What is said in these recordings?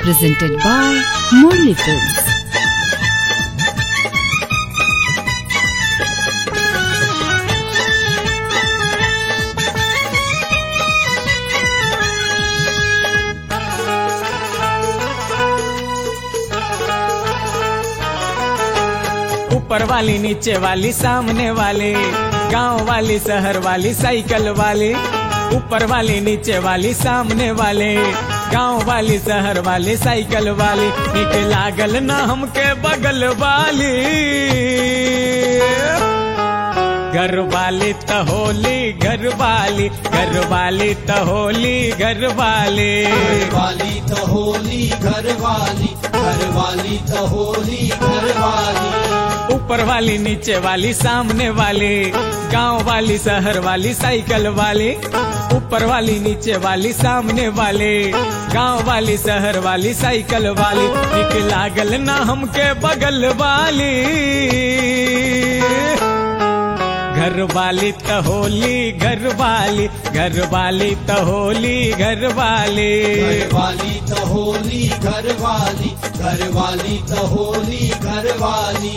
presented by Murli Films. ऊपर वाली नीचे वाली सामने वाली गांव वाली शहर वाली साइकिल वाली ऊपर वाली नीचे वाली सामने वाले गांव वाली शहर वाली साइकिल वाली नीक लागल ना हमके बगल वाली घर वाली त होली घर वाली घर वाली त होली घर वाली वाली तो होली घर वाली घर वाली तो होली घर वाली ऊपर वाली नीचे वाली सामने वाली गांव वाली शहर वाली साइकिल वाली ऊपर वाली नीचे वाली सामने वाले गांव वाली शहर वाली साइकिल वाली निक लागल ना हमके बगल वाली घर वाली त होली घर वाली घर वाली त होली घर वाली घर वाली तो होली घर वाली घर वाली तो होली घर वाली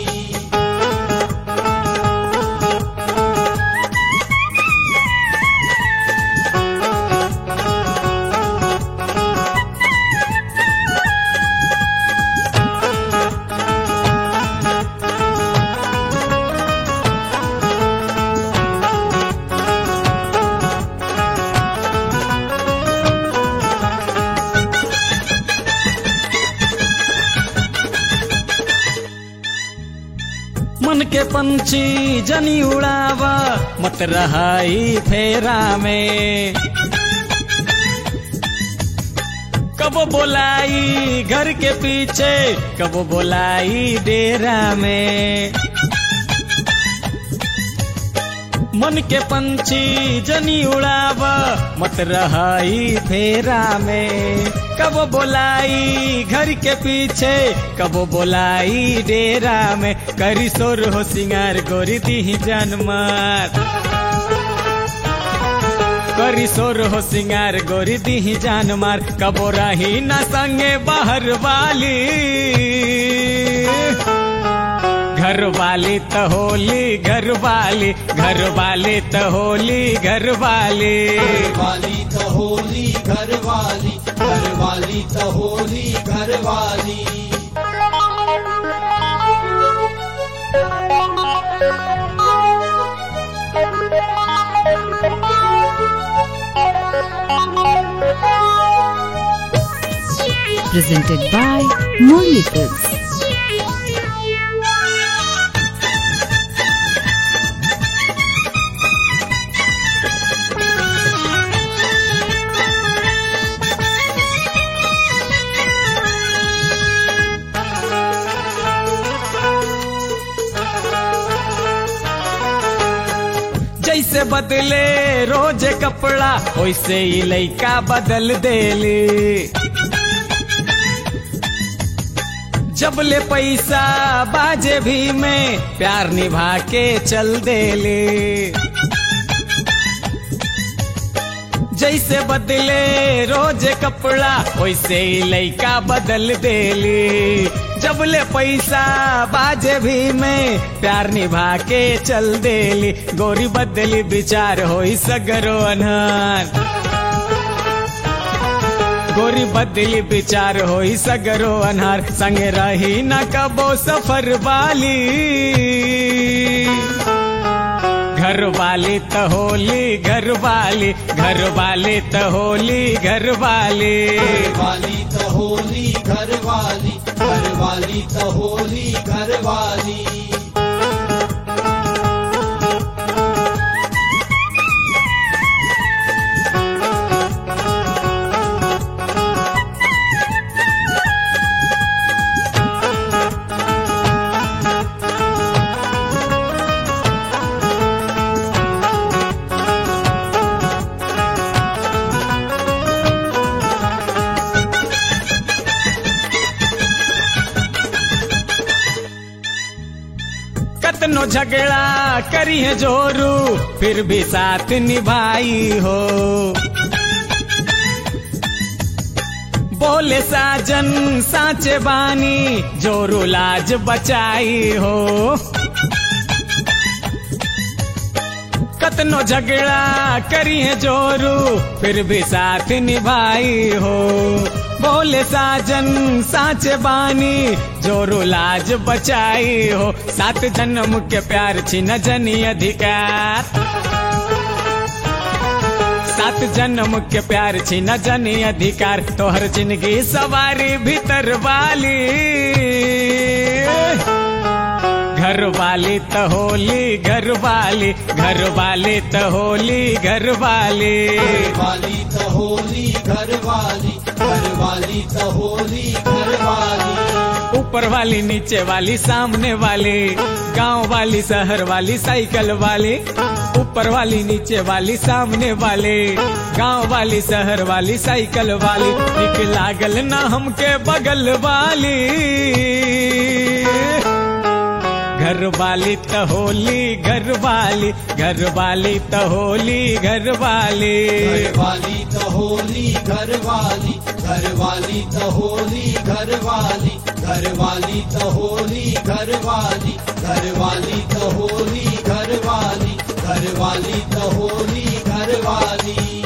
मन के पंछी जनी उड़ावा मत रहाई फेरा में कब बोलाई घर के पीछे कब बोलाई डेरा में मन के पंछी जनी उड़ावा मत रहाई फेरा में कब बोलाई घर के पीछे कब बोलाई डेरा में करी सोर हो सिंगार गोरी दी जान मार करी सोर हो सिंगार गोरी दी जान मार कबो रही न संगे बाहर वाली घर वाली त होली घर वाली घर वाली त होली घर वाली घर वाली तो होली घर वाली घर वाली तो होली घर वाली Presented by Murli Films. जैसे बदले रोज कपड़ा वैसे ही लइका बदल देली जब ले पैसा बाजे भी में प्यार निभा के चल देले जैसे बदले रोज कपड़ा वैसे ही लइका बदल देली जब ले पैसा बाजे भी में प्यार निभा के चल देली गोरी बदली विचार होई सगरो अनहार गोरी बदली विचार होई सगरो अनहार संग रही न कबो सफर वाली घर वाली त होली घर वाली घर वाली त होली घर वाली घर वाली तो होली घर वाली घर वाली तो होली घर वाली कतनो झगड़ा करी है जोरू फिर भी साथ निभाई हो बोले साजन साचे बानी जोरू लाज बचाई हो कतनो झगड़ा करिए जोरू फिर भी साथ निभाई हो बोले साजन साचे बानी जोरू लाज बचाई हो सात जन्म के प्यार छिन जनी अधिकार सात जन्म के प्यार छिन जनी अधिकार तोहर जिंदगी सवारी भीतर वाली घर वाली त होली घर वाली घर वाली त होली घर वाली घर वाली तो होली घर वाली घर वाली तो होली घर वाली ऊपर वाली नीचे वाली सामने वाली गांव वाली शहर वाली साइकिल वाली ऊपर वाली नीचे वाली सामने वाली गांव वाली शहर वाली साइकिल वाली निक लागल ना हमके बगल वाली घर वाली त होली घर वाली घर वाली त होली घर वाली घर वाली तो होली घर वाली घर वाली तो होली घर वाली घर वाली तो होली घर वाली घर वाली तो होली घर वाली घर वाली तो होली घर वाली